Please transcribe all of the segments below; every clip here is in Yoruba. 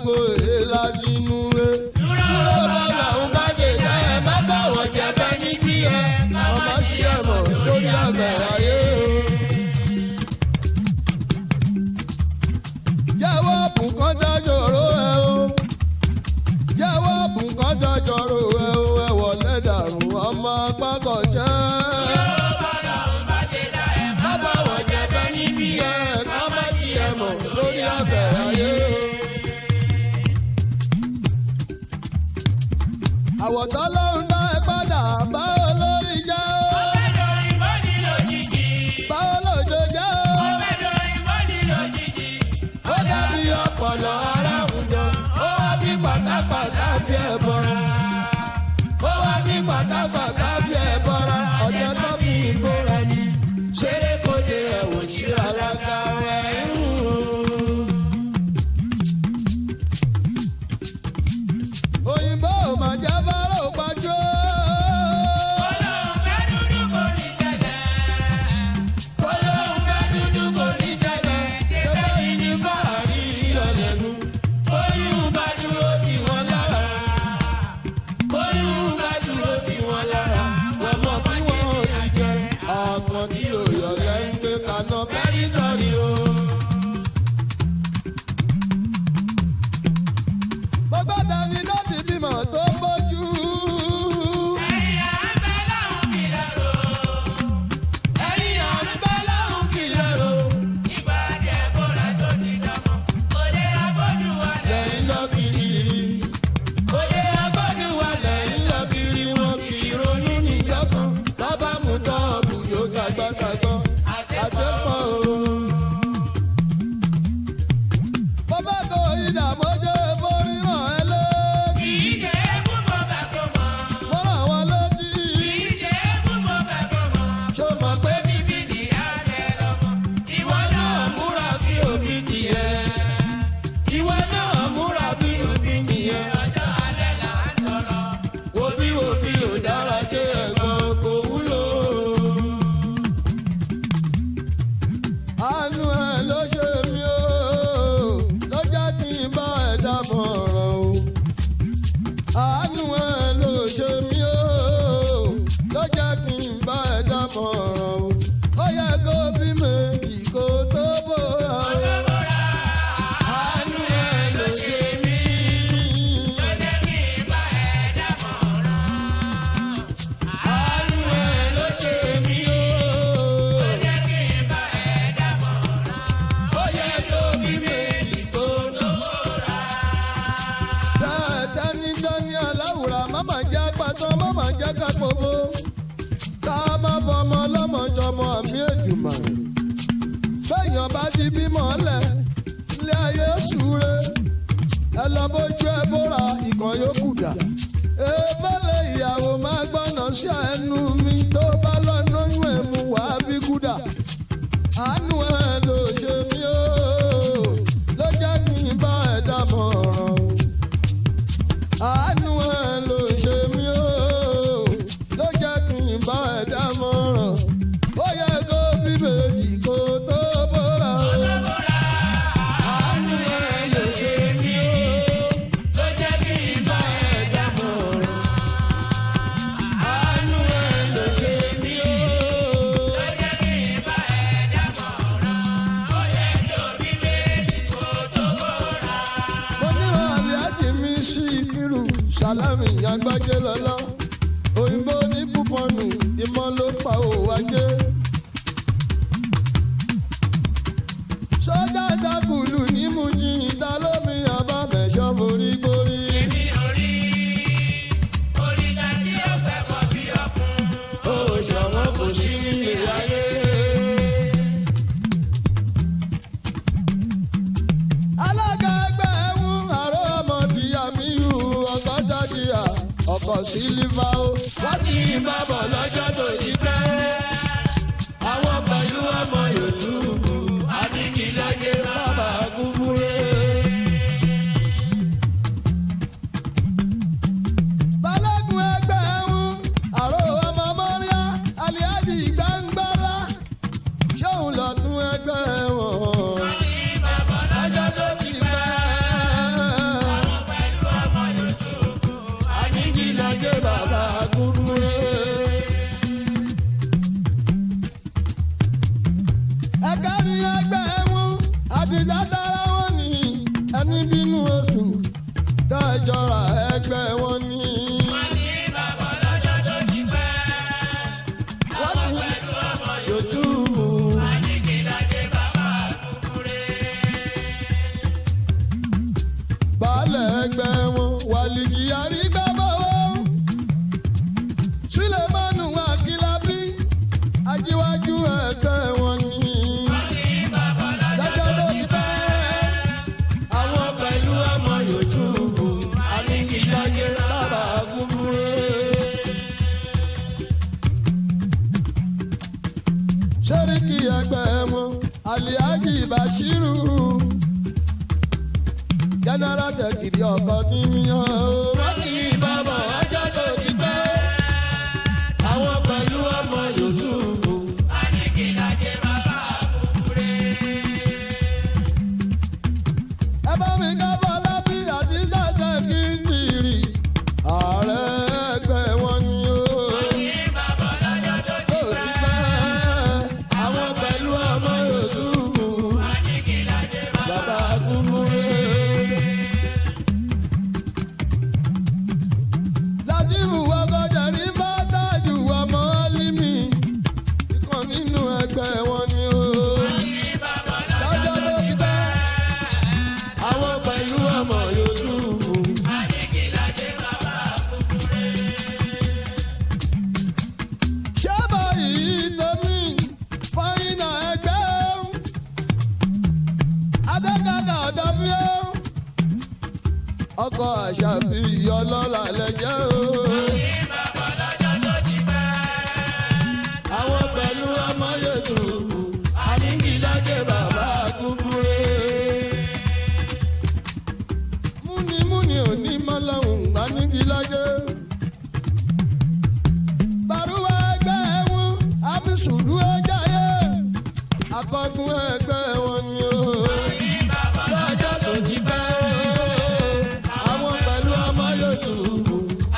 gbó èélá sínú rẹ. dúró bọ́lá ń bá ṣe dá ẹ má bá wọn jẹ bẹ́ẹ̀ ní bí ẹ ọmọ sí ẹ mọ̀ lórí ọbẹ̀ ayé. jẹ́wọ́ bùkán dájọ́rò ẹ o jẹ́wọ́ bùkán dájọ́rò ẹ o ẹ wọlé dàrú ọmọ apákọ̀ jẹ́. má bá wọn jẹ bẹ́ẹ̀ ní bí ẹ ọmọ sí ẹ mọ̀ lórí ọbẹ̀ ayé. àwọ̀tán ló ń dá ẹ padà báwo lórí jẹ́ o báwo ló ṣe jẹ́ o ó dàbí ọpọlọ ara àwùjọ ó wá bí pátápátá bí ẹ bọra ó wá bí pátápátá bí ẹ bọra ọjọ́ tó fi ìbora ni ṣeré kóde ẹ̀wò sí alága ẹ̀ ń wò. òyìnbó ò mà jẹ́ bárò pàjọ́. Olóhùn ká dúdú kò ní tẹ́lẹ̀, ṣẹ́fẹ́ yìí ní fàárí ọ̀lẹ́nu. Oyún bá dúró sí wọn lára. Oyún bá dúró sí wọn lára. Wọ́n mọ̀ bí wọ́n ò ti jẹ. Ọ̀pọ̀ tí òyò lẹ́ ń gbé kaná fẹ́rí sọ̀rí o. Gbogbo tani ló ti bímọ tó ń bójú. Ẹ̀yin à ń bẹ́ lọ́hùn kìlọ̀ ro. lẹ́yìn lọ kiri. Òde agbọ́dún wa lẹ́yìn lọ kiri wọn kì í ronú níjọ́ kan. Bàbá mu tọ́ọ̀bù yóò gbàgbàgbọ́. Àjẹpọ̀ o. Bàbá kò ìdààmú jẹ́ borí ràn ẹ́ lókì. Mo ràn wọ́n lókì. Ṣé o mọ̀ pé bíbí ni ìwọ náà múra bí òbí tiẹ̀? Ìwọ náà múra bí òbí nìyẹn. Wòbí wòbí ò dára ṣe ẹ̀gbọ́n kò wúlò. Àánú ẹ̀ ló ṣe mí o, ló jẹ́ kí n bá ẹ̀ dámọ̀ràn o. Àánú ẹ̀ ló ṣe mí o, ló jẹ́ kí n bá ẹ̀ dámọ̀ràn o. Ó yẹ kó bí méjì kó tó bóra o. Àánú ẹ̀ ló ṣe mí. Àánú ẹ̀ ló ṣe mí o. Ó yẹ kó bí méjì kó tó bóra. Tẹ́tẹ́nijọ́ni aláwùrà máma jẹ́ pàtàn máma jẹ́ kápòfó. Ká má fọmọ lọ́mọjọmọ àmì èjùmọ̀. Bẹ́ẹ̀yàn bá ti bímọ lẹ̀, ilé ayé ṣúre. Ẹ lọ bójú ẹ bóra ìkan yóò kù dà. Ebélé ìyàwó máa gbọ́nà sí ẹnu mi tó bá lọ́nà oyún ẹ̀ mú wàá bí kúdà. Àánú ẹ̀ ló ṣe mí o, ló jẹ́ kí n bá ẹ̀ dámọ̀ràn o àánú ẹ ló ṣe mí o ló jẹ́ kí n bá ẹ dámọ̀ràn ó yẹ kó bíbélì kó tó bóra o. àánú ẹ ló ṣe mí o ló jẹ́ kí n bá ẹ dámọ̀ràn. àánú ẹ ló ṣe mí o. mo ní aláàjì mi sí kírù sálámì àgbájé lọ́lọ́ òyìnbó ní púpọ̀nù ìmọ̀ ló pa òwò ajé. sọ́jà dákùlù ní mú yín ìta lómi àbámẹ́sọ́ borí borí. ó ṣọ̀wọ́n kò sí nílé ayé. alága ẹgbẹ́ ẹ̀hún àrò ọmọ tìyà mi yù ọgọ́ta jìyà ọkọ̀ sílífà ó. wọ́n ti ń bá bọ̀ lọ́jọ́ tó ti pẹ́. àwọn pẹ̀lú ọmọ yòókù adigunlẹ́yẹ bàbá kúkúrẹ́. balógun ẹgbẹ́ ẹ̀hún àrò ọmọ mọ́ríà aliadi gbàngbàlá ṣóun lọ́tún ẹgbẹ́ wọn. lọ́jọ́ tó ti pẹ́. ẹni bínú oṣù dájọra ẹgbẹ́ wọn ní. wọ́n ní yòtúbù. baálẹ̀ ẹgbẹ́ wọn wàlìjì àrígbábọ̀wọ́ sulemanu akilabi ajíwájú ẹgbẹ́ wọn ní. lọ́jọ́ tó ti pẹ́ àwọn pẹ̀lú ọmọ yòtúbù àníkìláyé bàbá kúkúrẹ́. sẹ́ríkì ẹgbẹ́ wọn aliaji bashiru jẹnẹra tẹkìrì ọkọ níyàn o. wọ́n ti yí bàbá ọjọ́ tó ti pẹ́. àwọn pẹ̀lú ọmọ yòótùbù. ẹ bá mi ká bọ́lá bí àti tẹ̀tẹ̀ kí n jìrì. ààrẹ ẹgbẹ́ wọn ni o. tó ti pẹ́. àwọn pẹ̀lú ọmọ yòótùbù. bàbá kúkúrẹ́. látìmù wọgọjà ní bàtàjù ọmọ límì ìkan nínú ẹgbẹ́ wọn ni ó. lọ́jọ́ tó ti pẹ́ àwọn pẹ̀lú ọmọ yòókù. ṣẹ́bà yìí tómi fọ́yìnà ẹgbẹ́ adẹ́gàdà ọ̀dọ́fíọ́ ọkọ̀ àṣàbí ọlọ́lá lẹ́jẹ́ o. àwọn pẹ̀lú ọmọ yòókù àníkìlájẹ bàbá kúkúrẹ́. múnimúni òní mọ́lọ́hún àníkìlájẹ. bàrúwà ẹgbẹ́ wọn àmísùlù ẹja yẹ akọgun ẹgbẹ́ wọn ni o. lọ́jọ́ tó ti pẹ́ àwọn pẹ̀lú ọmọ yòókù.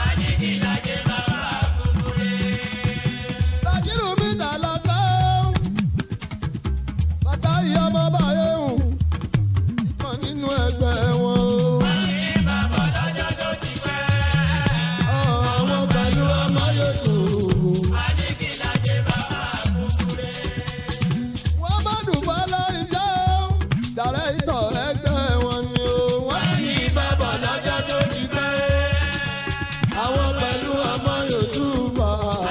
Bàjírù mi tà lọ́kọ́. Bàtà yìí ọmọ báyé hù. Ìkan nínú ẹgbẹ́ wọn o. Ọ̀, Àwọn pẹ̀lú ọmọ yòókù. Wọ́n má dùbọ́ lórí jẹ́ o. Dàrẹ́ ìtọ̀ ẹgbẹ́ wọn ni o. Wọ́n ti ní bàbá lọ́jọ́ tó ti pẹ́. Àwọn pẹ̀lú ọmọ yòókù bá.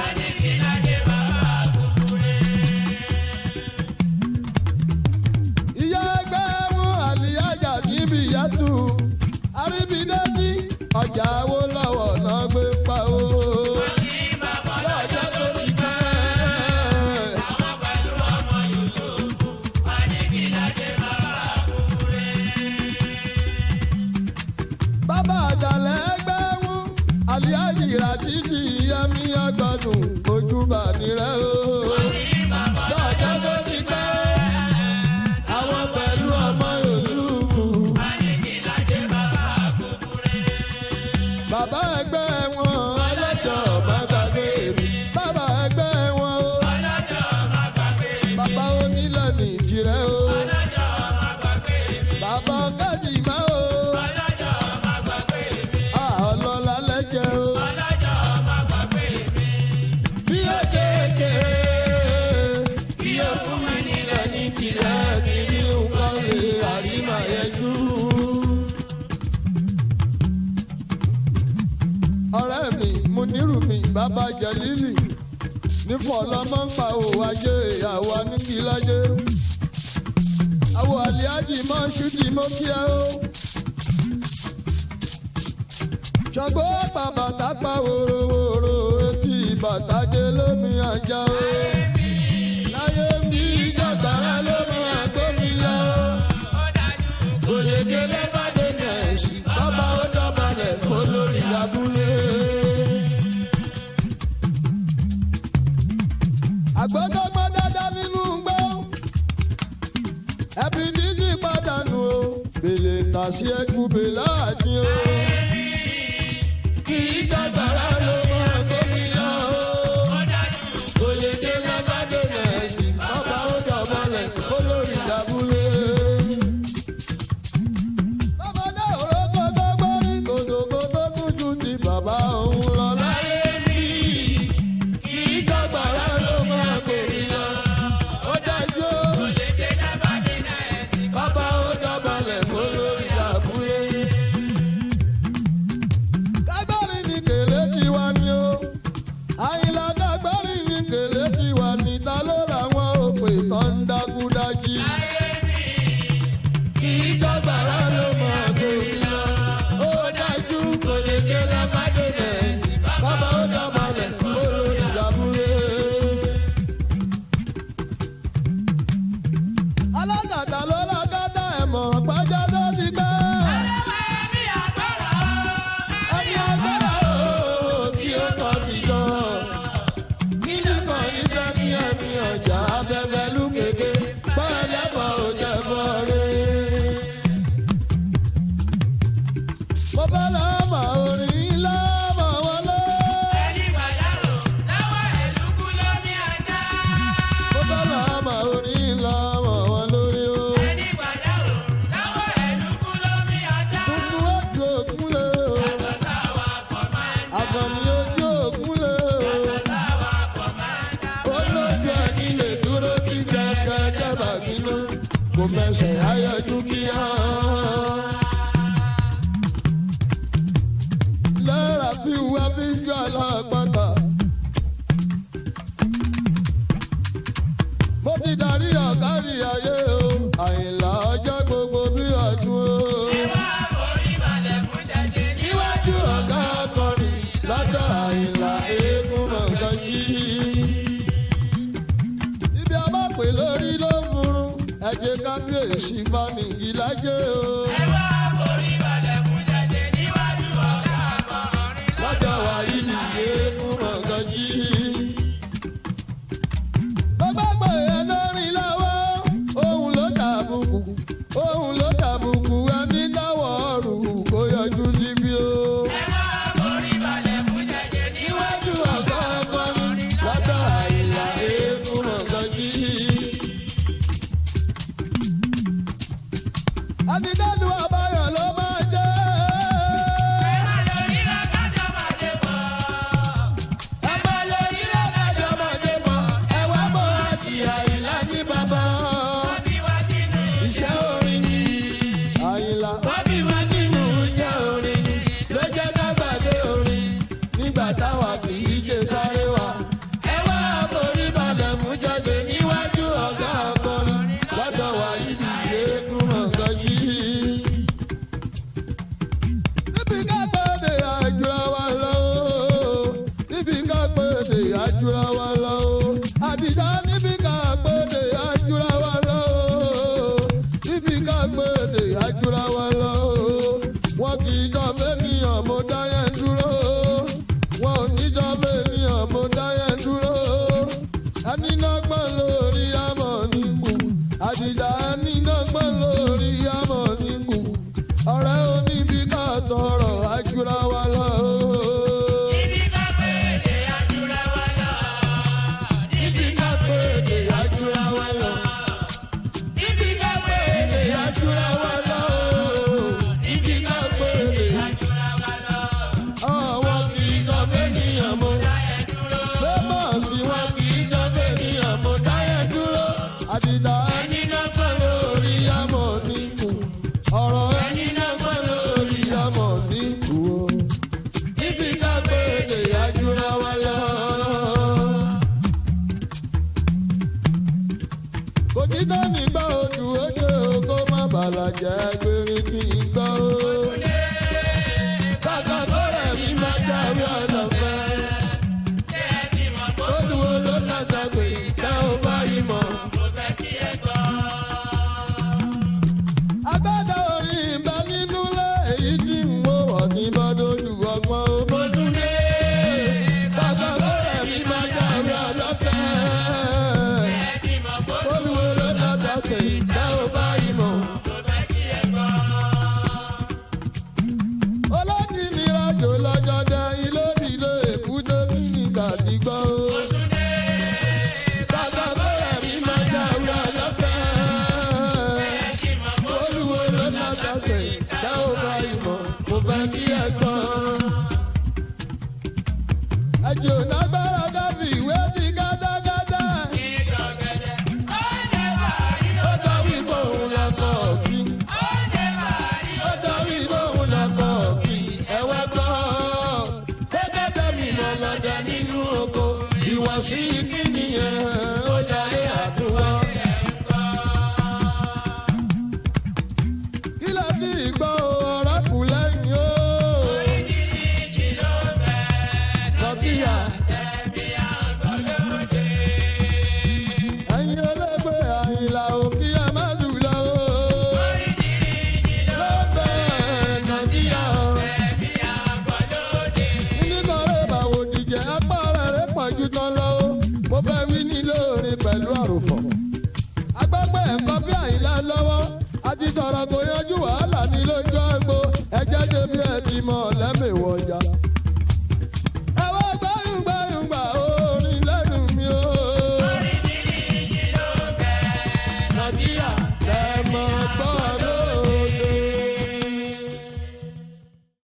ìyá ẹgbẹ́ mú àlìyájà níbi ìyàtú àríbídẹ́jì ọjà wo lọ́wọ́ náà gbé pa o. lọ́jọ́ tó ti fẹ́. bàbá àjàlẹ̀ ẹgbẹ́ mú àlìyájì ràṣídì yẹmí ọgbọ̀dùn ojúbà nírẹ́ o. lọ́jọ́ tó ti fẹ́ àwọn pẹ̀lú ọmọ yòókù. bàbá ẹgbẹ́ wọn ọlọ́jọ́ má gbàgbé mi. bàbá ẹgbẹ́ wọn o. bàbá onílẹ̀ nìjìrẹ́ o. bàbá ọ̀gájì má o. a ọlọ́lá lẹ́jẹ̀ o. bí ó kéèké bí ó fún mi nílẹ̀ ní tìrẹ kiri nǹkan lè àrímà yẹjú. ọ̀rẹ́ mi mo nírù mi bàbá jẹ̀lílì nífọ̀ lọ́mọ ń pa òwò ajé ìyàwó aníkìlájé. àwọn àlíájì mọ́ ṣútì mọ́ kí ẹ o. ṣàgbó pa bàtà pa wòròwòrò etí bàtà jẹ lómi àjà o. láyé mi jàgbára lómi àgbómi lọ. kò lè délé bá dé nẹ̀ẹ́sì bàbá ó dọ̀bálẹ̀ fọlórí abúlé. àgbọ̀dọ̀gbọ̀ dáadáa nínú gbọ́. ẹbí dídì pàdánù o. bèlè tàṣí ẹkú bèlà àti o. kì í jàgbára ló máa tóbi lọ o. kò lè dé lábàdé nẹ̀ẹ́sì bàbá ó dọ̀bálẹ̀ fọlórí abúlé. bàbá èsì fanìgì lájẹ́ o. ẹ wá forí balẹ̀ fún jẹjẹ níwájú ọ̀gá àkọrin lọ́jọ́ wa yìí nìyé kú mọ̀gàn jí. bàbá pè é lórí lọ́wọ́ òun ló tàbùkù òun ló tàbùkù ẹni káwọ̀ ọ̀rù kó yọjú síbí o. ẹ wá forí balẹ̀ fún jẹjẹ níwájú níwájú ọ̀gá akọrin lọ́jọ́ àìlà eégún mọ̀gàn jí. àbíkálù àbáyọ̀ ló máa jẹ́. ẹ má lórí rẹ̀ kájọ máa dé bọ̀. ẹ bá lórí lọ́dájọ́ ọmọdé mọ́ ẹ wá mọ́ àti àyìnlá ní bàbá. wọ́n bí wá sínú iṣẹ́ orin ni àyìnlá. wọ́n bí wá sínú jẹ́ orin ni. ló jẹ́ kágbàdé orin nígbà táwa kì í ṣe sáré wa. ẹ wá forí balẹ̀ mú jáde níwájú ọ̀gá akọrin lọ́dọ̀ wa yìí eégún mọ̀gàn yìí. níbi ká pèsè àjùra wa lọ o níbi ká pèsè àjùra wa lọ o àdìjá níbi ká pèsè àjùra wa lọ o níbi ká pèsè àjùra wa lọ o wọn kì í jọ fẹ́niyàn mo dá yẹn dúró wọn ò ní jọ fẹ́niyàn mo dá yẹn dúró ẹni náà gbọ́n lórí àmọ́ nígbù àdìjá ẹni náà gbọ́n lórí àmọ́ nígbù ọ̀rẹ́ oníbi ká tọrọ àjùra wa lọ o. Ibi ká pé èdè àjùra wa lọ. Ibi ká pé èdè àjùra wa lọ. Ibi ká pé èdè àjùra wa lọ. Ibi ká pé èdè Àjùra wa lọ. àwọn kì í jọ fẹ́niyàn mo. Láyé dúró. Fẹ́mọ̀ sí wọn kì í jọ fẹ́niyàn mo dáyẹ̀ dúró. Àdìdá ẹni náà pẹ́ lórí àmọ̀ níkù. Ọ̀rọ̀ ẹni náà pẹ́ lórí àmọ̀ níkù o. Ibi ká pé èdè àjùra wa lọ. òtítọ́ nígbà ojú ojú kó má bàlàjẹ́ gbérí kí n gbọ́ o. kàkà tó rẹ̀ mí máa jáwé ọ̀dọ̀fẹ́. Ṣé ẹ ti mọ̀ pé ó dúró ló kàṣà pé tẹ́ ò bá yìí mọ̀. mo fẹ́ kí ẹ gbọ́? agbádá orin ń bẹ nínú lé èyí tí ń wò wọ̀ ní bọ́dọ̀lù ọgbọ́n o. Mo tún dé. kàkà tó rẹ̀ mí máa jáwé ọ̀dọ̀fẹ́. Ẹ ti mọ̀ pé ó dúró ló kàṣà pé tẹ́ ò bá yìí mọ̀. mo fẹ́ kí ẹ gbọ́? olójì ní rájò lọ́jọ́ dẹ ilé ìlú èkúté kí ni gàdí gbọ́ o. Mo tún dé. kàkà tó rẹ̀ mí máa jáwé ọ̀dọ̀fẹ́. Ẹ ti mọ̀ pé olúwo ló má sàgbé tá ò bá ìmọ̀ mo fẹ́ kí ẹ gbọ́. ẹjọ́ lágbára dábì ìwé ti gádágádá. ìjọ̀gẹ̀dẹ̀. Ó jẹ́ bàárí. ó sọ wípé òun lọkọ̀ òkì. Ó jẹ́ bàárí. ó sọ wípé òun lọkọ̀ òkì. ẹ wá gbọ́. gẹ́gẹ́ mi lọ lọ́dẹ nínú oko. ìwọ̀sí kí nìyẹn ó darí àtúwọ́. kí ló ti gbọ́ ọ̀rọ̀ kù lẹ́yìn o. Oríṣiríṣi ló bẹ̀. Sọ́fíà. Ẹbí àgbọ̀lódé. ẹ̀yin olóògbé àyìnlá òkè ẹ̀ má dùlọ o. Oríṣiríṣi ló lọ́bẹ̀ nàìjíríà o. ẹbí àgbọ̀lódé. nítorí báwo dìjẹ́ apá rẹ̀ rẹ̀ pọ̀jù tán lọ o. mo fẹ́ wí nílé orin pẹ̀lú àròfọ̀. agbẹ́gbẹ́ ẹ̀kọ́ bí àyìnlá lọ́wọ́ àti sọ̀rọ̀ kò yanjú wàhálà ní lójú àgbo ẹ̀jẹ̀ débi ẹ̀ ti mọ̀ lẹ́mìí wọ̀jà.